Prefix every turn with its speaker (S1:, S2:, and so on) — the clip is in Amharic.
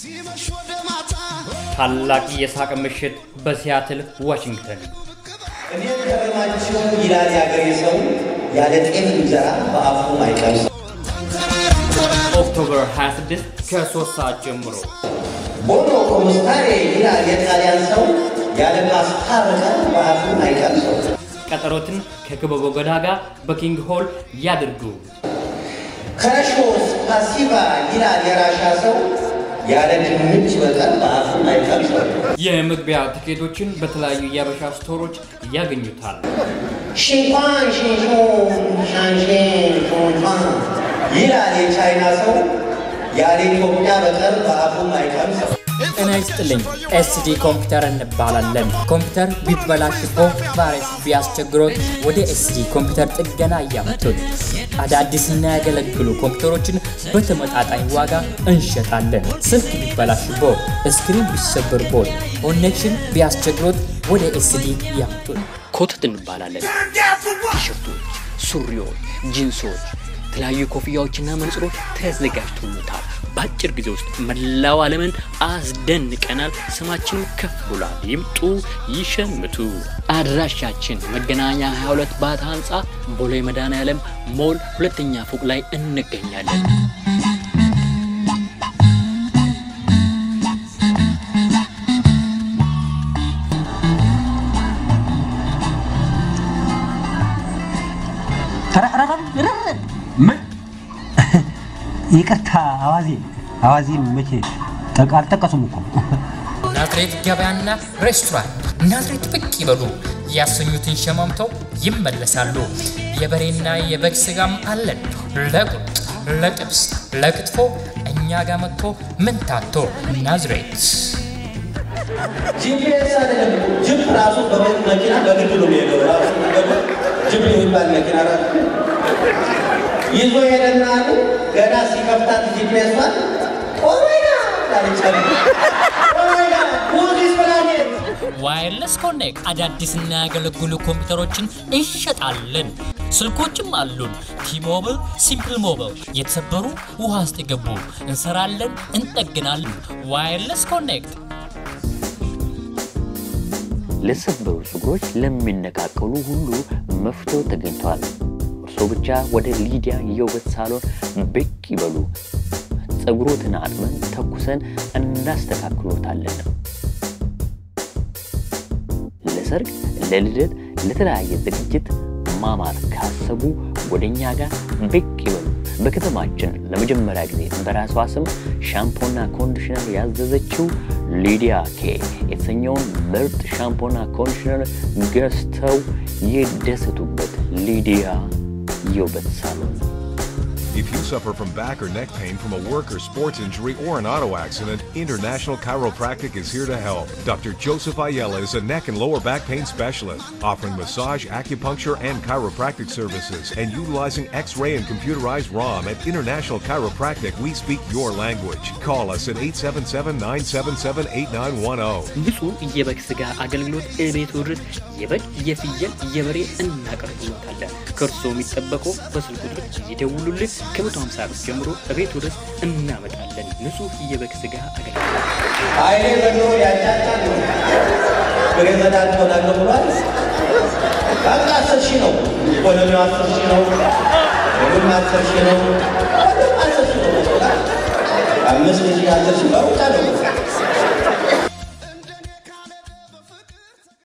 S1: ታላቅ የሳቅ ምሽት በሲያትል ዋሽንግተን።
S2: እኔ ከረማችሁ ይላል የአገሬ ሰው ያለ ጤፍ እንጀራ በአፉ አይቀምስ።
S1: ኦክቶበር 26 ከ3 ሰዓት ጀምሮ
S2: ቦኖ ኮሙስታሬ ይላል የጣሊያን ሰው ያለ ፓስታ በቀር በአፉ አይቀምሰው።
S1: ቀጠሮትን ከክበበ ገዳ ጋር በኪንግ ሆል ያድርጉ።
S2: ከረሾስ ፓሲቫ ይላል የራሻ ሰው ያለ ድንች በቀር በአፉ አይቀምሰው።
S1: የመግቢያ ትኬቶችን በተለያዩ የአበሻ ስቶሮች ያገኙታል።
S2: ሽንኳን ሽንሹን ሻንሽን ሾንፋን ይላል የቻይና ሰው ያለ ኢትዮጵያ በቀር በአፉ አይቀምሰው።
S3: ጤና ይስጥልኝ። ኤስዲ ኮምፒውተር እንባላለን። ኮምፒውተር ቢበላሽቦ ቫይረስ ቢያስቸግሮት ወደ ኤስዲ ኮምፒውተር ጥገና እያመጡን አዳዲስና ያገለግሉ ኮምፒውተሮችን በተመጣጣኝ ዋጋ እንሸጣለን። ስልክ ቢበላሽቦ፣ ስክሪን ቢሰብርቦት፣ ኮኔክሽን ቢያስቸግሮት ወደ ኤስዲ ያምጡን።
S4: ኮተት እንባላለን። ቲሸርቶች፣ ሱሪዎች፣ ጂንሶች፣ የተለያዩ ኮፍያዎችና መነጽሮች ተዘጋጅቶለታል። በአጭር ጊዜ ውስጥ መላው ዓለምን አስደንቀናል። ስማችንም ከፍ ብሏል። ይምጡ፣ ይሸምቱ። አድራሻችን መገናኛ 22 ባታ ህንፃ ቦሌ መድኃኔዓለም ሞል ሁለተኛ ፎቅ ላይ እንገኛለን።
S5: ምን ይቅርታ፣ አዋዜ አዋዜ መቼ ጠቅ አልጠቀሱም እኮ
S3: ናዝሬት ገበያና ሬስቶራንት ናዝሬት ብቅ ይበሉ። ያሰኙትን ሸማምተው ይመለሳሉ። የበሬና የበግ ስጋም አለን። ለቁርጥ፣ ለጥብስ፣ ለክትፎ እኛ ጋር መጥቶ ምን ታቶ ናዝሬት
S2: ጂፒኤስ አይደለም እኮ ጅፕ ራሱ በመ- መኪና በግድ ነው የሚሄደው። ራሱ መንገዱ ጅፕ የሚባል መኪና ራሱ ይዞ ሄደና አሉ ገና ሲከፍታት ጂፒኤሷን ኦሜጋ ዳርቻለ ኦሜጋ ሁዚስ ፕላኔት
S3: ዋየርለስ ኮኔክት አዳዲስና ያገለግሉ ኮምፒውተሮችን እንሸጣለን። ስልኮችም አሉን። ቲሞብል፣ ሲምፕል ሞብል፣ የተሰበሩ ውሃ ውስጥ የገቡ እንሰራለን፣ እንጠግናለን። ዋየርለስ ኮኔክት
S4: ለሰበሩ ፀጉሮች ለሚነቃቀሉ ሁሉ መፍትሄው ተገኝቷል። እርስዎ ብቻ ወደ ሊዲያ የውበት ሳሎን ብቅ ይበሉ። ፀጉሮትን አጥበን ተኩሰን እናስተካክሎታለን። ለሰርግ፣ ለልደት፣ ለተለያየ ዝግጅት ማማር ካሰቡ ወደ እኛ ጋር ብቅ ይበሉ። በከተማችን ለመጀመሪያ ጊዜ በራሷ ስም ሻምፖና ኮንዲሽነር ያዘዘችው ሊዲያ ኬ የተሰኘውን ምርጥ ሻምፖና ኮንዲሽነር ገዝተው ይደሰቱበት። ሊዲያ የውበት ሳሎን
S6: If you suffer from back or neck pain from a work or sports injury or an auto accident, International Chiropractic is here to help. Dr. Joseph Ayala is a neck and lower back pain specialist, offering massage, acupuncture, and chiropractic services. And utilizing x ray and computerized ROM at International Chiropractic, we speak your language. Call us at 877 977 8910.
S4: ንጹህ የበግ ስጋ አገልግሎት እቤት ድረስ የበግ የፍየል የበሬ እናቀርብሎታለን። ከእርስዎ የሚጠበቀው በስልክ ቁጥር ይደውሉልን። ከ150 ብር ጀምሮ እቤት ድረስ እናመጣለን። ንጹህ የበግ ስጋ አገልግሎት
S2: አይኔ በኖ ያጫጫል ነው ፕሬዝዳንት ሆናለሁ ብሏል። በቃ አስር ሺህ ነው ኢኮኖሚው አስር ሺህ ነው ሁሉም አስር ሺህ ነው ሁሉም አስር ሺህ ነው በቃ አምስት ሺህ አስር ሺህ በው